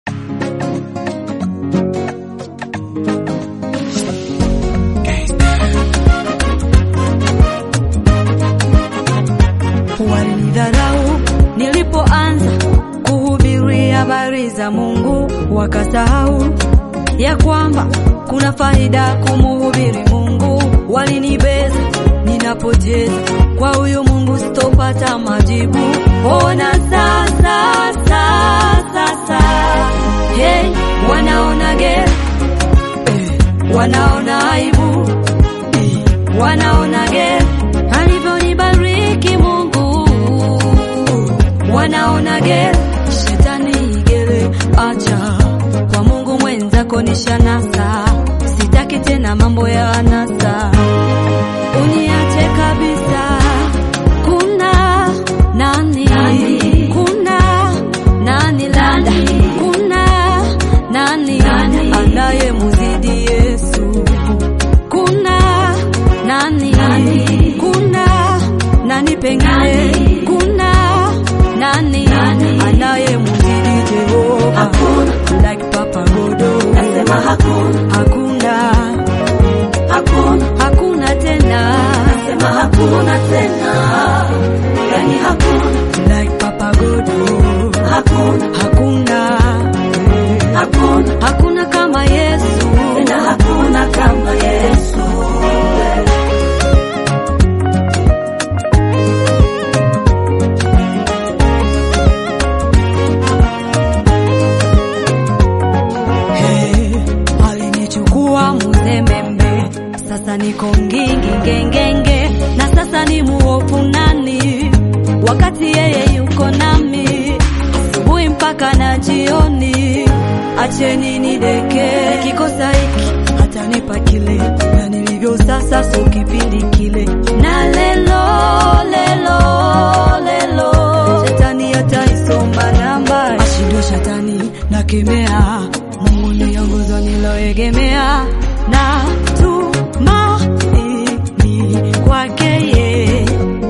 Walinidharau nilipoanza kuhubiri habari za Mungu, wakasahau ya kwamba kuna faida kumuhubiri Mungu. Walinibeza ninapojeza kwa huyu Mungu, sitopata majibu. Ona sasa, sasa, sasa, hey, wanaona gera eh, wanaona aibu eh, wanaona gera alivyonibariki Mungu, wanaona gera shetani gere, acha kwa Mungu mwenzako nishanasa, sitaki tena mambo ya anasa, uniache kabisa. Kuna nani, nani? Kuna nani labda, kuna nani, nani? anaye muzidi Yesu, kuna nani, nani? kuna nani pengine, kuna nani, nani? anaye muzidi Jehova, Hakuna. like Papa Godo, Nasema hakuna, hakuna hakuna, hakuna tena nasema hakuna tena, yani hakuna, like Papa Godo, hakuna, hakuna hakuna, hakuna kama Yesu. tena hakuna kama Yesu. Hey, alinichukua muzemembe, sasa niko ngingi ngengenge, na sasa ni muofu nani, wakati yeye yuko nami asubuhi mpaka na jioni. Acheni nideke, nikikosa hiki hatanipa kile, na nilivyo sasa so kipindi kile, na lelo lelo lelo, shetani ataisoma namba, ashindwe shetani nakemea, Mungu niongoza niloegemea, na tumaini kwake yeye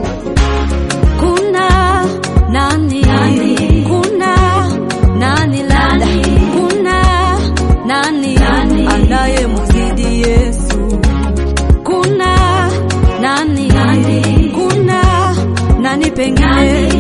kuna nani, Nani? kuna nani labda, Nani? kuna nani, Nani? anaye muzidi Yesu, kuna nani, Nani? kuna nani pengine, Nani?